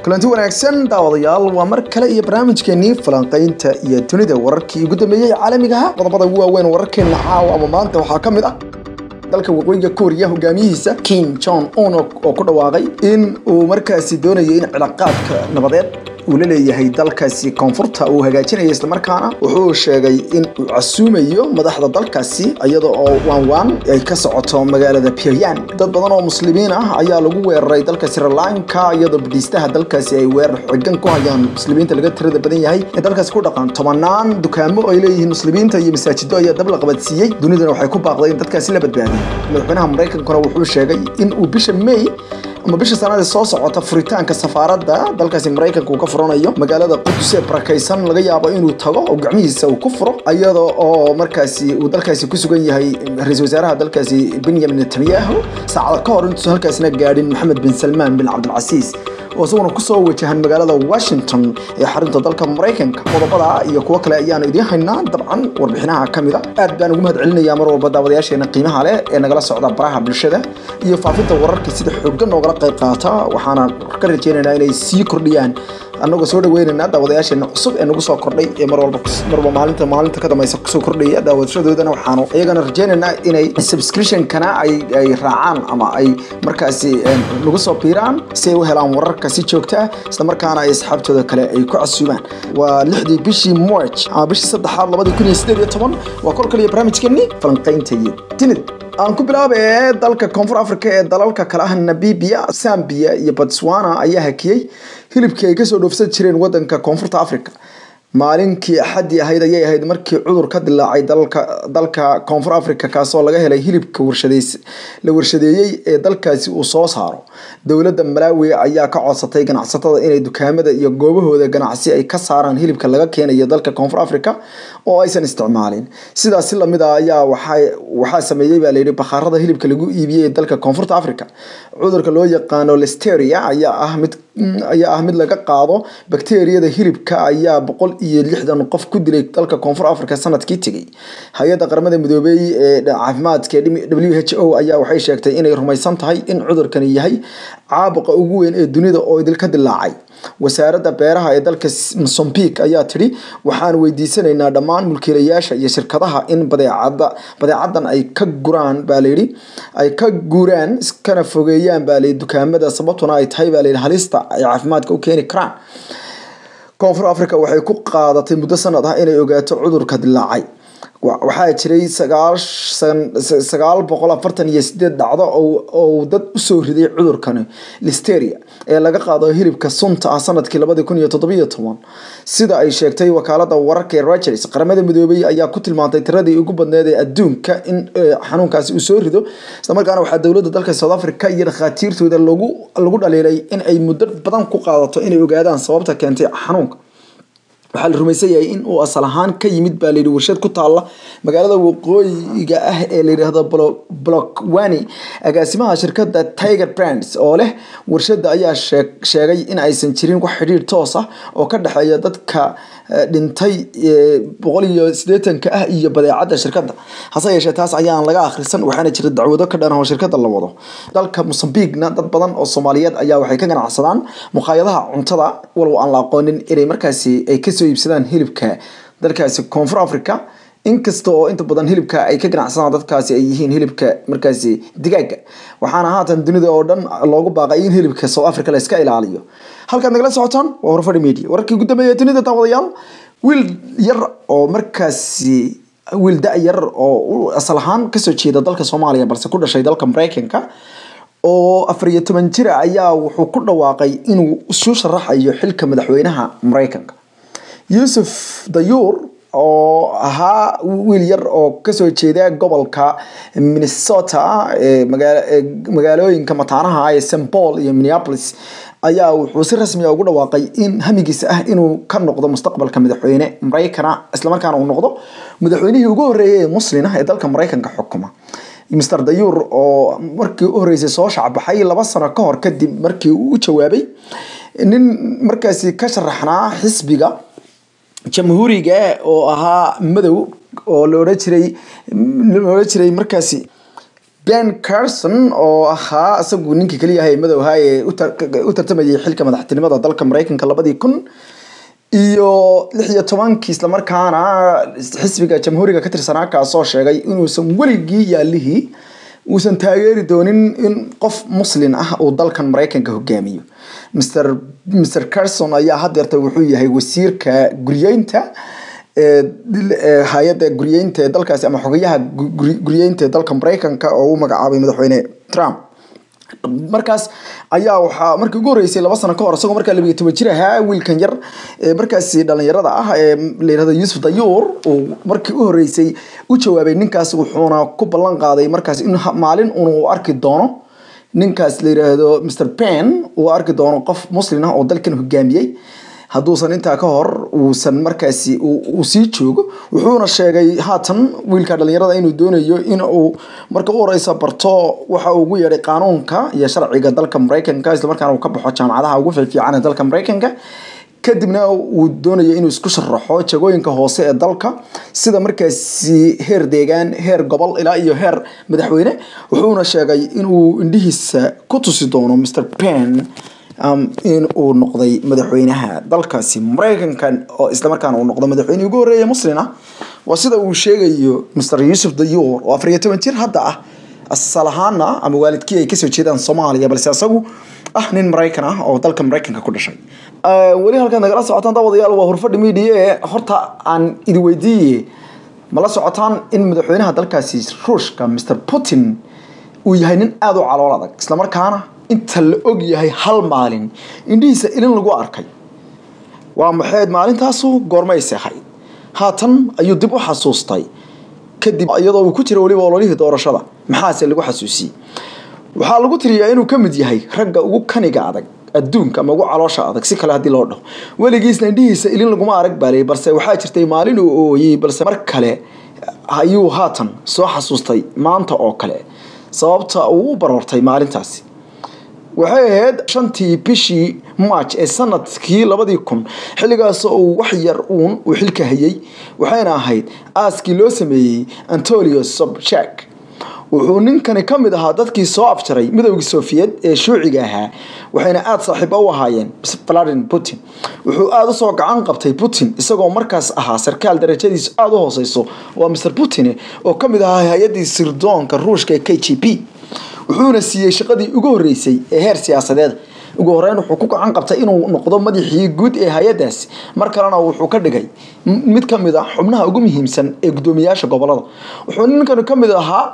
kulanti wanaagsan daawadayaal waa mar kale iyo barnaamijkeenii falanqaynta iyo dunida wararkii ugu dambeeyey caalamigaha qodobada ugu waaweyn wararkeena caawa ama maanta waxaa ka mid ah dalka waqooyiga kooriya hogaamiyihiisa kim jong un oo ku dhawaaqay in uu markaasi doonayo in cilaaqaadka nabadeed uu la leeyahay dalkaasi koonfurta uu hagaajinayo islamarkaana wuxuu sheegay in uu casuumayo madaxda dalkaasi iyada oo waanwaan ay ka socoto magaalada pyongyang dad badan oo muslimiin ah ayaa lagu weeraray dalka sri lanka iyadoo badhiistaha dalkaasi ay weerar xogan ku hayaan muslimiinta laga tirada badan yahay ee dalkaasi ku dhaqan tobanaan dukaamo ay leeyihiin muslimiinta iyo masaajido ayaa dab la qabadsiiyey dunidana waxay ku baaqday in dadkaasi la badbaadiyo madaxweynaha maraykankuna wuxuu sheegay in uu bisha may ama bisha sanada soo socota furitaanka safaaradda dalkaasi maraykanka uu ka furanayo magaalada qudus ee barakaysan laga yaabo inuu tago oo gacmihiisa uu ku furo iyada oo markaasi uu dalkaasi ku sugan yahay ra-iisul wasaaraha dalkaasi benyamin netanyahu saacada ka hor intuusan halkaasina gaadhin maxamed bin salmaan bin cabdilcasiis oo isaguna kusoo wajahan magaalada washington ee xarunta dalka maraykanka qodobada iyo kuwo kale ayaanu idiin haynaa dabcan warbixinaha ka mid a aad baan ugu mahad celinayaa mar walba daawadayaasheena qiimaha leh ee nagala socda baraha bulshada iyo faafinta wararka sida xooggan noogala qayb qaata waxaana ka rajaynaynaa inay sii kordhiyaan annagoo soo dhaweynaynaa daawadayaasheena cusub ee nagu soo kordhay ee mar walba marba maalinta maalinta ka dambaysa kusoo kordhaya daawashadoodana waxaanu iyagana rajaynaynaa inay subscription-kana ay ay raacaan ama ay markaasi nagu soo biiraan si ay u helaan wararka si joogta ah isla markaana ay asxaabtooda kale ay ku casuumaan waa lixdii bishii march ama bishii saddexaad labadii kun iyo sideed iyo toban waa kol kaliya barnaamijkeennii falanqaynta iyo tinid aan ku bilaabee dalka koonfur africa ee dalalka kale ah namibia zambia iyo botswana ayaa hakiyey hilibkii ay kasoo dhoofsan jireen wadanka koonfurta africa maalinkii axadii ahayd ayay ahayd markii cudur ka dilaacay dalka koonfur africa kaasoo laga helay hilibka la warshadeeyey ee dalkaasi uu soo saaro dowladda malawi ayaa ka codsatay ganacsatada inay dukaamada iyo goobahooda ganacsi ay ka saaraan hilibka laga keenayo dalka koonfur africa oo aysan isticmaalin sidaas si lamid a ayaa waxaa sameeyey baa layidhi bakhaarada hilibka lagu iibiyey ee dalka koonfurta africa cudurka loo yaqaano listeria ayaa ah mid ayaa ah mid laga qaado bakteriyada hilibka ayaa boqol iyo lixdan qof ku dilay dalka koonfur africa sanadkii tegey hay-adda qaramada midoobey ee caafimaadka w h o ayaa waxay sheegtay inay rumaysan tahay in cudurkani yahay caabuqa ugu weyn ee dunida oo idil ka dilaacay wasaaradda beeraha ee dalka mosambik ayaa tidhi waxaan weydiisanaynaa dhammaan mulkiilayaasha iyo shirkadaha in badeecada badeecadan ay ka guraan baa layidhi ay ka guuraan iskana fogeeyaan baa layidhi dukaamada sababtuna ay tahay baa layidhi halista ay caafimaadka u keeni karaan koonfur africa waxay ku qaadatay muddo sanad ah inay ogaato cudurka dilaacay waxaa jiray sagaal boqol afartan iyo sideed dhacdo oo dad usoo riday cudurkani listeria ee laga qaado hilibka sunta ah sanadkii labadi kun iyo toddobiyo toban sida ay sheegtay wakaalada wararka ee rogers qaramada midoobey ayaa ku tilmaantay tiradii ugu badneed ee adduunka in xanuunkaasi uu soo rido islamarkaana waxaa dowladda dalka south africa iyo dhakhaatiirtooda lagu dhaliilay in ay muddo badan ku qaadato inay ogaadaan sababta keentay xanuunka waxaa la rumaysan yahay in uu asal ahaan ka yimid baa layidhi warshad ku taalla magaalada waqooyiga ah ee la yidhaahdo blockwani agaasimaha shirkadda tiger brands oo leh warshadda ayaa sheegay in aysan jirin wax xidhiir toos ah oo ka dhexeeya dadka dhintay boqol iyo sideetanka ah iyo badeecadda shirkadda hase yeeshee taas ayaan laga akhrisan waxaana jira dacwado ka dhan oo shirkadda la wado dalka mosambikna dad badan oo soomaaliyeed ayaa waxay ka ganacsadaan muqaayadaha cuntada walow aan la aqoonin inay markaasi ay kasoo iibsadaan hilibka dalkaasi koonfur africa inkasta oo inta badan hilibka ay ka ganacsadaan dadkaasi ay yihiin hilibka markaasi digaaga waxaana haatan dunida oo dhan loogu baaqay in hilibka south africa la iska ilaaliyo halkaad nagala socotaan waa horfadhi media wararkii ugu dambeeya dunida daawadayaal wiil yar oo markaasi wiil da-yar oo asal ahaan kasoo jeeda dalka soomaaliya balse ku dhashay dalka maraykanka oo afar iyo toban jira ayaa wuxuu ku dhawaaqay inuu isu sharaxayo xilka madaxweynaha maraykanka yuusuf dayuur oo ahaa wiil yar oo kasoo jeeda gobolka minnesota ee magaalooyinka mataanaha ee st paul iyo minneapolis ayaa wuxuu si rasmi a ugu dhawaaqay in hamigiisa ah inuu ka noqdo mustaqbalka madaxweyne maraykana islamarkaana uu noqdo madaxweynihii ugu horreeyay ee muslin ah ee dalka maraykanka xukuma mr dayuur oo markii u horreysay soo shacbaxay laba sano ka hor kadib markii uu u jawaabay nin markaasi ka sharaxnaa xisbiga jamhuuriga oo ahaa madow oo la odhan jiray la odhan jiray markaasi ben carson oo ahaa isagu ninkii keliya ahaa ee madow ahaa ee u tartamayay xilka madaxtinimada dalka maraykanka labadii kun iyo lix iyo tobankii islamarkaana xisbiga jamhuuriga ka tirsanaa kaasoo sheegay inuusan weligii yaalihii uusan taageeri doonin in qof muslin ah uu dalkan maraykanka hogaamiyo mr mr carson ayaa hadeerta wuxuu yahay wasiirka guryeynta hay-adda guryeynta ee dalkaasi ama xogayaha guryeynta ee dalka maraykanka oo u magacaabay madaxweyne trump markaas ayaa waxaa markii ugu horreysay laba sano ka hor isagoo markaa labiyo toban jir ahaa wiilkan yar ee markaasi dhalinyarada ah ee la yirahdo yuusuf dayuur uu markii u horreysay u jawaabay ninkaas wuxuuna ku ballan qaaday markaas in maalin un uu arki doono ninkaas la yiraahdo mr pen uu arki doono qof muslin ah oo dalkan hogaamiyey hadduusan intaa ka hor uusan markaasi uu sii joogo wuxuuna sheegay haatan wiilka dhalinyarada inuu doonayo in uu marka u horeysa barto waxa uu ugu yeedhay qaanuunka iyo sharciga dalka maraykanka islamarkaana uu ka baxo jaamacadaha ugu fiifiican ee dalka maraykanka kadibna uu doonayo inuu isku sharaxo jagooyinka hoose ee dalka sida markaasi heer deegaan heer gobol ilaa iyo heer madaxweyne wuxuuna sheegay inuu indhihiisa ku tusi doono mr pen in uu noqday madaxweynaha dalkaasi maraykanka oo islamarkaana uu noqdo madaxweynihii ugu horreeya muslin ah waa sida uu sheegayo mr yuusuf dayuur oo afar iyo toban jir hadda ah asal ahaana ama waalidkii ay kasoo jeedaan soomaaliya balse isagu ah nin maraykan ah oo dalka maraykanka ku dhashay weli halkaad nagala socotaan daawadayaal waa hurfadhi media ee horta aan idi weydiiye ma la socotaan in madaxweynaha dalkaasi ruushka mr putin uu yahay nin aada u calool adag islamarkaana inta la og yahay hal maalin indhihiisa ilin lagu arkay waa maxayd maalintaasu goormayse ahayd haatan ayuu dib u xasuustay kadib iyadoo uu ku jira weliba ololihii doorashada maxaase lagu xasuusiyey waxaa lagu tiriyaa inuu ka mid yahay ragga ugu kaniga adag adduunka ama ugu caloosha adag si kale haddii loo dhaho weligiisna indhihiisa ilin laguma arag baalay balse waxaa jirtay maalin uu ooyey balse mar kale ayuu haatan soo xasuustay maanta oo kale sababta uu u baroortay maalintaasi waxay ahayd shantii bishii march ee sanadkii labadii kun xilligaas uu wax yar uun uu xilka hayay waxayna ahayd aaskii loo sameeyey antolio sobchak wuxuu ninkani ka mid ahaa dadkii soo afjaray midowgii sofiyeed ee shuuciga ahaa waxayna aada saaxiibo u ahaayeen vladimir putin wuxuu aada usoo gacan qabtay putin isagoo markaas ahaa sarkaal darajadiisu aada u hooseyso waa mr putin oo ka mid ahaa hay-addii sirdoonka ruushka ee k g p wuxuuna siiyey shaqadii ugu horreysay ee heer siyaasadeed ugu horeyn wuxuu ku gacan qabtay inuu noqdo madaxii guud ee hay-adaasi mar kalena wuxuu ka dhigay mid ka mid ah xubnaha ugu muhiimsan ee guddoomiyaasha gobolada wuxuu ninkani ka mid ahaa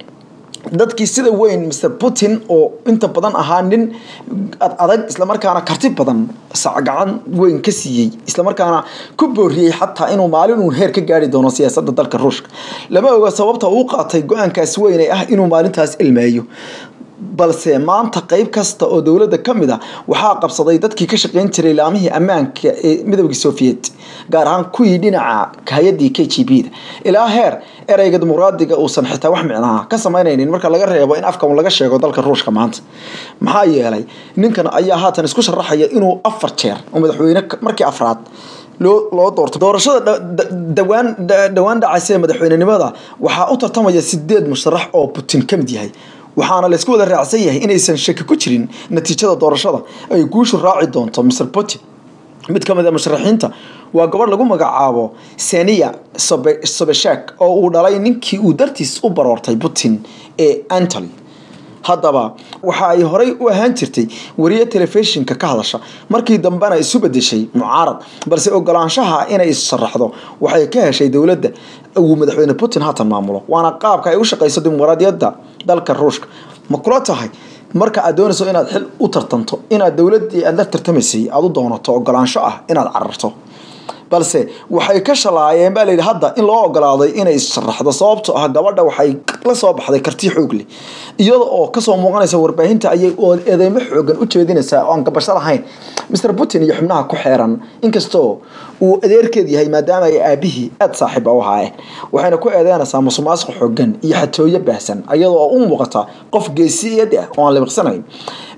dadkii sida weyn mr putin oo inta badan ahaa nin adag islamarkaana karti badan sacgacan weyn ka siiyey islamarkaana ku booriyey xataa inuu maalin uun heer ka gaari doono siyaasada dalka ruushka lama oga sababta uu qaatay go-aankaas weyn ee ah inuu maalintaas ilmeeyo balse maanta qeyb kasta oo dowladda ka mid a waxaa qabsaday dadkii ka shaqeyn jiray laamihii ammaanka ee midowgii sofiyeet gaar ahaan kuwii dhinaca hay-adii k g b da ilaa heer ereyga dimuqraadiga uusan xitaa wax micnaha ka samaynaynin marka laga reebo in afka laga sheego dalka ruushka maanta maxaa yeelay ninkan ayaa haatan isku sharaxaya inuu afar jeer oo madaxweyne markii afraad loo loo doorto doorashada dhawaan dhawaan dhacaysa ee madaxweynenimada waxaa u tartamaya sideed musharax oo putin ka mid yahay waxaana laysku wada raacsan yahay inaysan shaki ku jirin natiijada doorashada ay guushu raaci doonto mr putin mid ka mid a musharaxiinta waa gabadh lagu magacaabo senia sobeshak oo uu dhalay ninkii uu dartiis u baroortay putin ee antony haddaba waxa ay horey u ahaan jirtay wariye telefishinka ka hadasha markii dambena isu bedeshay mucaarad balse ogolaanshaha inay issharaxdo waxay ka heshay dowladda uu madaxweyne putin haatan maamulo waana qaabka ay u shaqeyso dimuqraadiyadda dalka ruushka ma kula tahay marka aad doonayso inaad xil u tartanto inaad dowladdii aad la tartamaysay aada u doonato ogolaansho ah inaad cararto balse waxay ka shalaayeen baa layidhi hadda in loo ogolaaday inay issharaxdo sababto ah gabadha waxay la soo baxday karti xoog leh iyada oo kasoo muuqanaysa warbaahinta ayay eedeymo xoogan u jeedinaysaa oo aan gabasho lahayn mr putin iyo xubnaha ku xeeran inkastoo uu adeerkeed yahay maadaama ay aabihii aada saaxiiba u ahaayeen waxayna ku eedeynaysaa musuqmaasuq xoogan iyo xatooyo baahsan iyada oo u muuqata qof geesiyad ah oo aan libiqsanayn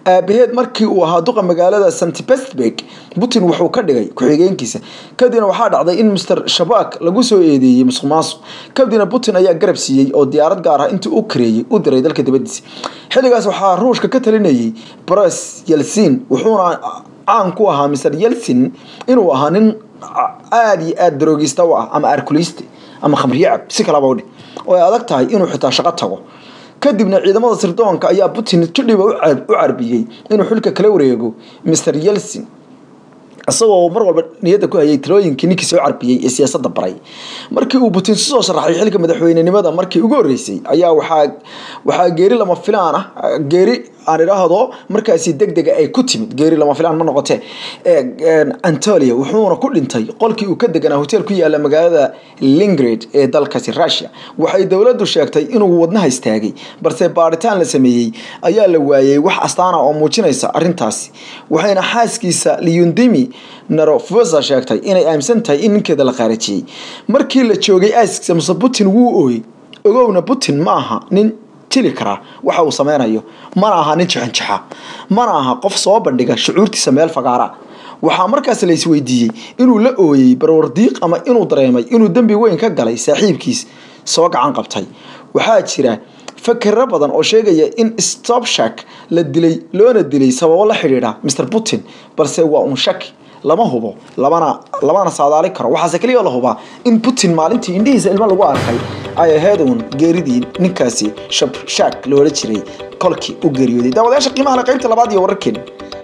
aabaheed markii uu ahaa duqa magaalada st petersburg putin wuxuu ka dhigay ku-xigeenkiisa kadibna waxaa dhacday in mr shabak lagu soo eedeeyey musuq maasuq kadibna putin ayaa garab siiyey oo diyaarad gaar ah intii u kareeyey u diray dalka dibadiisa xilligaas waxaa ruushka ka talinayay bros yelsin wuxuuna caan ku ahaa mr yelsin inuu ahaa nin aada iyo aada daroogista u ah ama arkuliste ama khamriyacab si kalaba udhe oo ay adag tahay inuu xitaa shaqo tago kadibna ciidamada sirdoonka ayaa putin jidhiba u carbiyey inuu xilka kala wareego mr yelsin isagoo mar walba niyadda ku hayay talooyinkii ninkii soo carbiyey ee siyaasadda baray markii uu putin soo sharaxay xilka madaxweynenimada markii ugu horreysay ayaa waxaa waxaa geeri lama filaan ah geeri aan idhaahdo markaasi deg dega ay ku timid geeri lama filaan ma noqotee antolia wuxuuna ku dhintay qolkii uu ka deganaa hotel ku yaala magaalada lingrad ee dalkaasi russia waxay dowladdu sheegtay inuu wadnaha istaagay balse baaritaan la sameeyey ayaa la waayey wax astaana oo muujinaysa arrintaasi waxayna xaaskiisa liyundimi narofosa sheegtay inay aaminsan tahay in ninkeeda la qaarajiyey markii la joogay aaskiisa muse putin wuu ooyey ogowna putin ma aha nin tili karaa waxa uu sameynayo mana aha nin jixinjixa mana aha qof soo bandhiga shucuurtiisa meel fagaara waxaa markaas la isweydiiyey inuu la ooyey barwardiiq ama inuu dareemay inuu dembi weyn ka galay saaxiibkiis soo gacan qabtay waxaa jira fakero badan oo sheegaya in stopshak la dilay loona dilay sababo la xidhiidha mr putin balse waa un shaki lama hubo labana lamana saadaali karo waxaase keliya la hubaa in putin maalintii indhihiisa ilmo lagu arkay ay ahayd uun geeridii ninkaasi shabshak loola jiray kolkii u geeriyooday daawadayaasha qiimaha le qaybta labaad iyo wararkeena